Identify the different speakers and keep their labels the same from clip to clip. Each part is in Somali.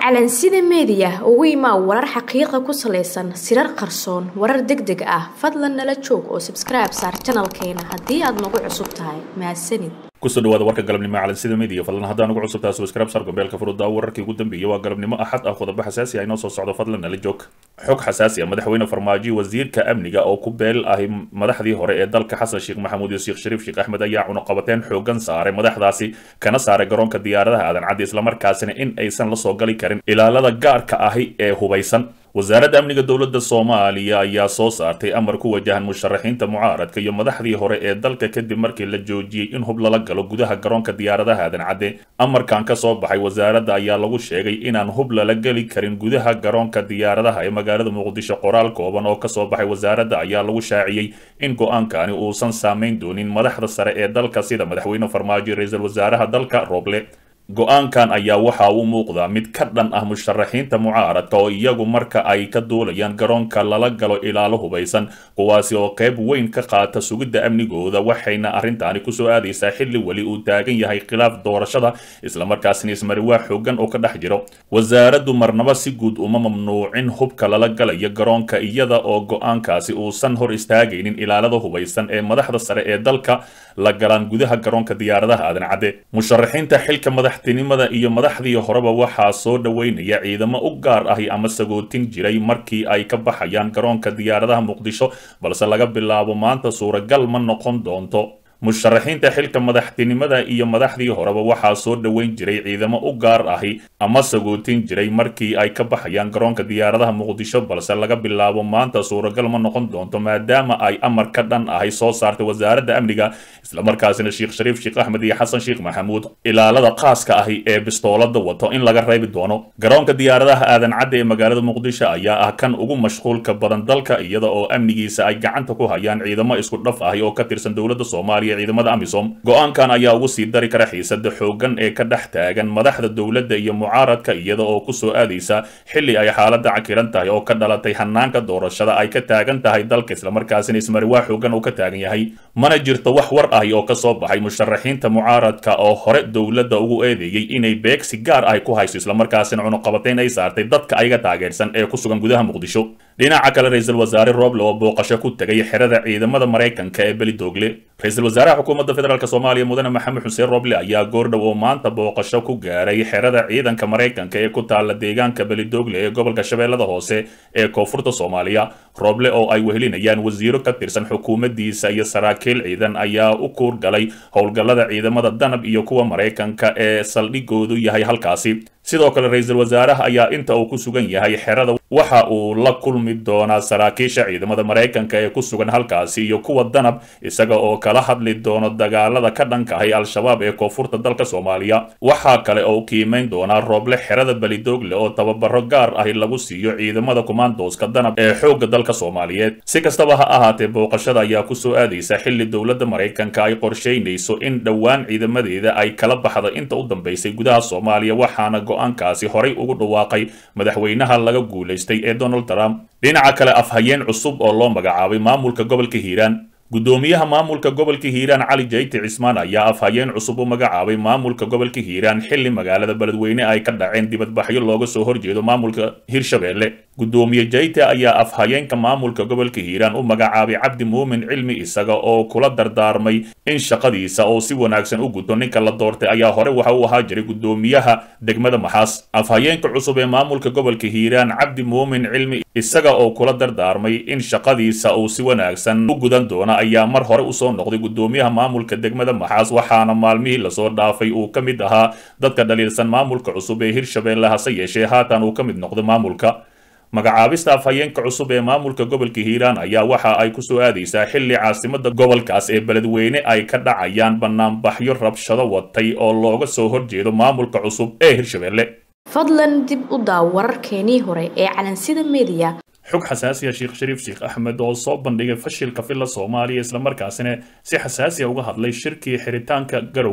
Speaker 1: calansida meediya ugu imaa warar xaqiiqa ku salaysan sirar qarsoon warar deg deg ah fadlan nala joog oo sabskribe saar janalkeena haddii aad nagu cusub tahay mahadsanid
Speaker 2: kusoo dhawaada warka galabnimo calansida media fadlan haddaan ugu cusubtaa subscribe sar gombeelka furuda wararkii ugu dambeeyay waa galabnimo axad ah qodobo xasaasi ah inoo soo socdo fadlan nala joog xog xasaasi ah madaxweyne farmaajo wasiirka amniga oo ku beel ahi madaxdii hore ee dalka xasan sheekh maxamuud iyo sheekh shariif sheekh axmed ayaa cunuqabateen xoogan saaray madaxdaasi kana saaray garoonka diyaaradaha aadan caddi islamarkaasina in aysan la soo gali karin ilaalada gaarka ahi ee hubaysan wasaaradda amniga dowladda soomaaliya ayaa soo saartay amar ku wajahan musharaxiinta mucaaradka iyo madaxdii hore ee dalka kadib markii la joojiyey in hub lala galo gudaha garoonka diyaaradaha aadan cadde amarkan ka soo baxay wasaaradda ayaa lagu sheegay inaan hub lala geli karin gudaha garoonka diyaaradaha ee magaalada muqdisho qoraal kooban oo kasoo baxay wasaaradda ayaa lagu shaaciyey in go-aankani uusan saameyn doonin madaxda sare ee dalka sida madaxweyne farmaajo ra-iisul wasaaraha dalka roble go-aankan ayaa waxa uu muuqdaa mid ka dhan ah musharaxiinta mucaaradka oo iyagu marka ay ka duulayaan garoonka lala galo ilaalo hubaysan kuwaasi oo qayb weyn ka qaata sugidda amnigooda waxayna arrintaani kusoo aadaysaa xilli weli uu taagan yahay khilaaf doorashada islamarkaasina ismariwaa xoogan oo ka dhex jiro wasaaraddu marnaba si guud uma mamnuucin hubka lala galayo garoonka iyada oo go-aankaasi uusan hor istaagaynin ilaalada hubaysan ee madaxda sare ee dalka la galaan gudaha garoonka diyaaradaha aadan cadde musharaxiinta xilka madaxtinimada iyo madaxdii horeba waxaa soo dhoweynaya ciidamo u gaar ahi ama sagootin jiray markii ay ka baxayaan garoonka diyaaradaha muqdisho balse laga bilaabo maanta suuragal ma noqon doonto musharaxiinta xilka madaxtinimada iyo madaxdii horeba waxaa soo dhoweyn jiray ciidamo u gaar ahi ama sagootin jiray markii ay ka baxayaan garoonka diyaaradaha muqdisho balse laga bilaabo maanta suuragal ma noqon doonto maadaama ay amar ka dhan ahi soo saartay wasaaradda amniga islamarkaasina sheekh shariif sheekh axmed iyo xasan sheekh maxamuud ilaalada khaaska ahi ee bistoolada wato in laga reebi doono garoonka diyaaradaha aadan cadde ee magaalada muqdisho ayaa ah kan ugu mashquulka badan dalka iyada oo amnigiisa ay gacanta ku hayaan ciidamo isku dhaf ahi oo ka tirsan dowladda soomaaliya ciidamada amisom go-aankan ayaa ugu sii dari kara xiisada xoogan ee ka dhex taagan madaxda dowladda iyo mucaaradka iyada oo kusoo aadaysa xilli ay xaaladda cakiran tahay oo ka dhalatay hanaanka doorashada ay ka taagan tahay dalka islamarkaasina ismariwaa xoogan uu ka taagan yahay mana jirto wax war ahi oo kasoo baxay musharaxiinta mucaaradka oo hore dowladda ugu eedeeyey inay beegsi gaar ahi ku hayso islamarkaasina cunuqabateyn ay saartay dadka ayaga taageersan ee ku sugan gudaha muqdisho dhinaca kale ra-iisul wasaare roble oo booqasho ku tegay xerada ciidamada maraykanka ee belidoogle ra-iisul wasaaraha xukuumadda federaalk soomaaliya mudane maxamed xuseen roble ayaa goordhow oo maanta booqasho ku gaaray xerada ciidanka maraykanka ee ku taala deegaanka belidoogle ee gobolka shabeellada hoose ee koonfurta soomaaliya roble oo ay wehelinayaan wasiiro ka tirsan xukuumaddiisa iyo saraakiil ciidan ayaa u kuur galay howlgallada ciidamada danab iyo kuwa maraykanka ee saldhigoodu yahay halkaasi sidoo kale ra-iisul wasaaraha ayaa inta uu ku sugan yahay xerada waxa uu la kulmi doonaa saraakiisha ciidamada maraykanka ee ku sugan halkaasi iyo kuwa danab isaga oo kala hadli doono dagaalada ka dhankahay al-shabaab ee koonfurta dalka soomaaliya waxaa kale oo qiimeyn doonaa rooble xerada belidoogle oo tababaro gaar ahi lagu siiyo ciidamada kumaandooska danab ee xoogga dalka soomaaliyeed si kastaba ha ahaatee booqashada ayaa kusoo aadaysa xilli dowladda maraykanka ay qorsheynayso in dhowaan ciidamadeeda ay kala baxdo inta u dambaysay gudaha soomaaliya waxaana go-aankaasi horay ugu dhawaaqay madaxweynaha laga guulaystay ee donald trump dhinaca kale afhayeen cusub oo loo magacaabay maamulka gobolka hiiraan guddoomiyaha maamulka gobolka hiiraan cali jayti cismaan ayaa afhayeen cusub u magacaabay maamulka gobolka hiiraan xilli magaalada beledweyne ay ka dhaceen dibadbaxyo looga soo horjeedo maamulka hirshabeelle guddoomiye jayte ayaa afhayeenka maamulka gobolka hiiraan u magacaabay cabdi muumin cilmi isaga oo kula dardaarmay in shaqadiisa oo si wanaagsan u guto ninka la doortay ayaa hore waxa uu ahaa jiray guddoomiyaha degmada maxaas afhayeenka cusub ee maamulka gobolka hiiraan cabdi muumin cilmi isaga oo kula dardaarmay in shaqadiisa uu si wanaagsan u gudan doona ayaa mar hore usoo noqday guddoomiyaha maamulka degmada maxaas waxaana maalmihii lasoo dhaafay uu ka mid ahaa dadka dhaliilsan maamulka cusub ee hirshabeelle hase yeeshee haatan uu ka mid noqday maamulka magacaabista afhayeenka cusub ee maamulka gobolka hiiraan ayaa waxa ay kusoo aadaysaa xilli caasimada gobolkaas ee beledweyne ay ka dhacayaan banaanbaxyo rabshado watay oo looga soo horjeedo maamulka cusub ee hirshabeelle
Speaker 1: fadlan dib u daaw wararkeenii hore ee calansida meediya
Speaker 2: xog xasaasiya sheekh shariif sheekh axmed oo soo bandhigay fashilka filla soomaaliya islamarkaasina si xasaasiya uga hadlay shirkii xiritaanka garowe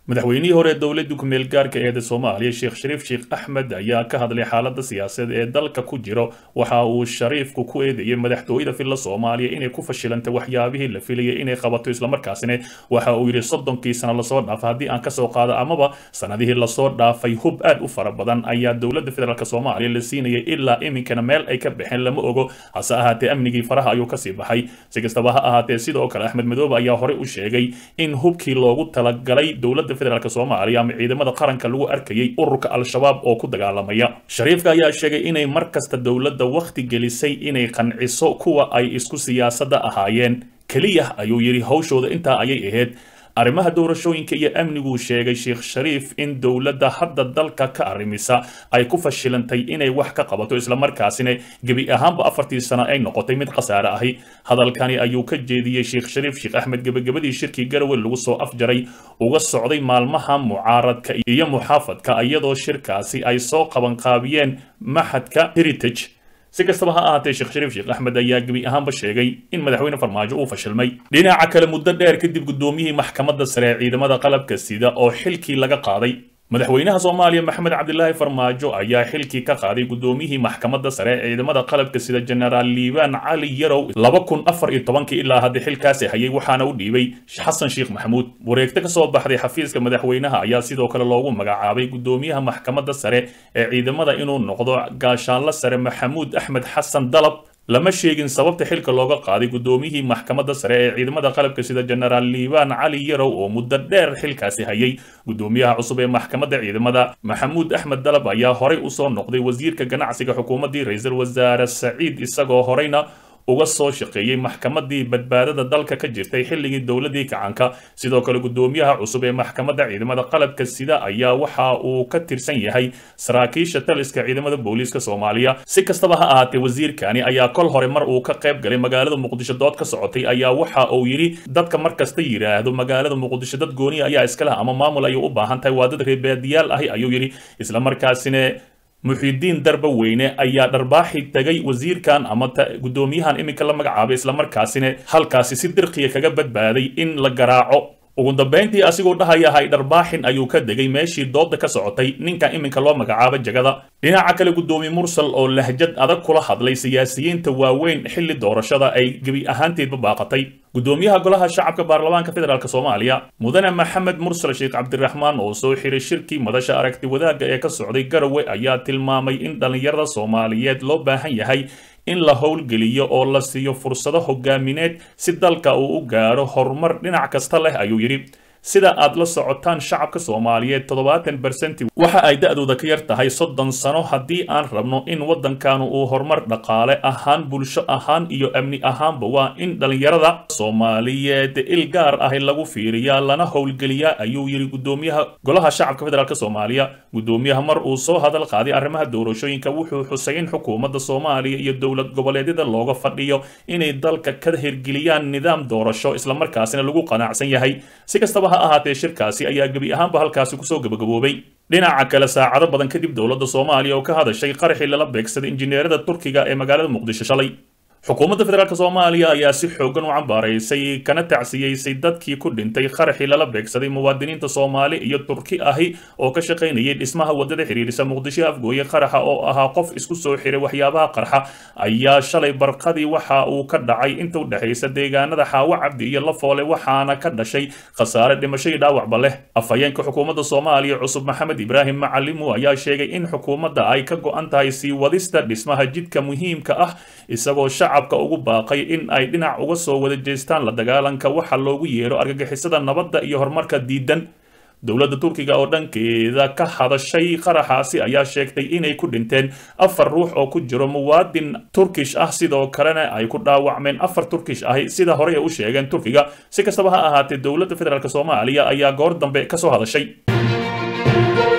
Speaker 2: madaxweynihii hore ee dowladda ku-meel gaarka eeda soomaaliya sheekh shariif sheekh axmed ayaa ka hadlay xaaladda siyaasadeed ee dalka ku jiro waxa uu shariifku ku eedeeyey madaxtooyada filla soomaaliya inay ku fashilantay waxyaabihii la filayay inay qabato islamarkaasina waxa uu yidhi soddonkii sano lasoo dhaafay haddii aan kasoo qaado amaba sanadihii lasoo dhaafay hub aad u fara badan ayaa dowladda federaalk soomaaliya la siinayay ilaa iminkana meel ay ka baxeen lama ogo hase ahaatee amnigii faraha ayuu kasii baxay si kastaba ha ahaatee sidoo kale axmed madoobe ayaa horey u sheegay in hubkii loogu talagalay dowladda federaalk soomaaliya ama ciidamada qaranka lagu arkayay ururka al-shabaab oo ku dagaalamaya shariifka ayaa sheegay inay mar kasta dowladda wakhti gelisay inay qanciso kuwa ay isku siyaasadda ahaayeen keliya ayuu yidhi hawshooda intaa ayay ahayd arrimaha doorashooyinka iyo amniguu sheegay sheekh shariif in dowladda hadda dalka ka arrimisa ay ku fashilantay inay wax ka qabato islamarkaasina gebi ahaanba afartii sano ay noqotay mid khasaare ahi hadalkani ayuu ka jeediyey sheekh shariif sheekh axmed gebagabadii shirkii garowe lagu soo afjaray uga socday maalmaha mucaaradka iyo muxaafadka iyadoo shirkaasi ay soo qabanqaabiyeen maxadka heritage si kastaba ha ahaatee sheekh shariif sheekh axmed ayaa gebi ahaanba sheegay in madaxweyne farmaajo uu fashilmay dhinaca kale muddo dheer kadib guddoomiyihii maxkamadda sare ee ciidamada qalabka sida oo xilkii laga qaaday madaxweynaha soomaaliya maxamed cabdilaahi farmaajo ayaa xilkii ka qaaday guddoomiyihii maxkamadda sare ee ciidamada qalabka sida genaraal liibaan cali yarow laba kun afar iyo tobankii ilaa hadda xilkaasi hayay waxaana u dhiibay xasan sheekh maxamuud wareegto ka soo baxday xafiiska madaxweynaha ayaa sidoo kale loogu magacaabay guddoomiyaha maxkamadda sare ee ciidamada inuu noqdo gaashaanlo sare maxamuud axmed xasan dalab lama sheegin sababta xilka looga qaaday guddoomiyihii maxkamadda sare ee ciidamada qalabka sida genaraal liibaan cali yarow oo muddo dheer xilkaasi hayay guddoomiyaha cusub ee maxkamadda ciidamada maxamuud axmed dalab ayaa horey usoo noqday wasiirka ganacsiga xukuumaddii ra-iisul wasaare saciid isagoo horeyna uga soo shaqeeyey maxkamadii badbaadada dalka ka jirtay xilligii dowladii kacanka sidoo kale guddoomiyaha cusub ee maxkamadda ciidamada qalabka sida ayaa waxa uu ka tirsan yahay saraakiisha taliska ciidamada booliiska soomaaliya si kastaba ha ahaatee wasiirkani ayaa kol hore mar uu ka qayb galay magaalada muqdisho dood ka socotay ayaa waxa uu yidhi dadka mar kasta yidhaahdo magaalada muqdisho dad gooniya ayaa iska leh ama maamul ayay u baahan tahay waa dad reebaadiyaal ahi ayuu yidhi islamarkaasina muxidiin darba weyne ayaa dharbaaxi tagay wasiirkan ama guddoomiyahan iminka la magacaabay islamarkaasina halkaasi si dirqiya kaga badbaaday in la garaaco ugu dambayntii asigoo dhahayahay dharbaaxin ayuu ka degay meeshii dooda ka socotay ninkan iminka loo magacaabo jagada dhinaca kale guddoomiye mursal oo lahjad adag kula hadlay siyaasiyiinta waaweyn xilli doorashada ay gebi ahaanteedba baaqatay guddoomiyaha golaha shacabka baarlamaanka federaalk soomaaliya mudane maxamed mursal sheekh cabdiraxmaan oo soo xiray shirkii madasha aragti wadaagga ee ka socday garowe ayaa tilmaamay in dhallinyarada soomaaliyeed loo baahan yahay in la howlgeliyo oo la siiyo fursado hogaamineed si dalka uu u gaaro horumar dhinac kasta leh ayuu yidhi sida aad la socotaan shacabka soomaaliyeed toddobaatan bersenti waxa ay da-dooda ka yar tahay soddon sano haddii aan rabno in waddankanu uu horumar dhaqaale ahaan bulsho ahaan iyo amni ahaanba waa in dhallinyarada soomaaliyeed il gaar ahi lagu fiiriyaa lana howlgeliyaa ayuu yidhi guddoomiyaha golaha shacabka federaalk soomaaliya guddoomiyaha mar uu soo hadal qaaday arrimaha doorashooyinka wuxuu xusay in xukuumadda soomaaliya iyo dowlad goboleedyada looga fadhiyo inay dalka ka hirgeliyaan nidaam doorasho islamarkaasina lagu qanacsan yahay si kastaba ha ahaatee shirkaasi ayaa gebi ahaanba halkaasi kusoo gabagaboobay dhinaca kale saacado badan kadib dowladda soomaaliya oo ka hadashay qaraxii lala beegsaday injineerada turkiga ee magaalada muqdisho shalay xukuumadda federaalk soomaaliya ayaa si xoogan u cambaaraysay kana tacsiyeysay dadkii ku dhintay qaraxii lala beegsaday muwaadiniinta soomaali iyo turki ahi oo ka shaqaynayay dhismaha waddada xiriirisa muqdisho afgooye qaraxa oo ahaa qof isku soo xiray waxyaabaha qarxa ayaa shalay barqadii waxa uu ka dhacay inta u dhexaysa deegaanada xaawo cabdi iyo lafoole waxaana ka dhashay khasaare dhimasho iyo dhaawacba leh afhayeenka xukuumadda soomaaliya cusub maxamed ibraahim macalimu ayaa sheegay in xukuumadda ay ka go-an tahay sii wadista dhismaha jidka muhiimka ah isagoo shacabka ugu baaqay in ay dhinac uga soo wada jeestaan la dagaalanka waxa loogu yeero argagixisada nabadda iyo horumarka diidan dowladda turkiga oo dhankeeda ka hadashay qaraxaasi ayaa sheegtay inay ku dhinteen afar ruux oo ku jiro muwaadin turkish ah sidoo kalena ay ku dhaawacmeen afar turkish ahi sida horey ay u sheegeen turkiga si kastaba ha ahaatee dowladda federaalk soomaaliya ayaa goor dambe ka soo hadashay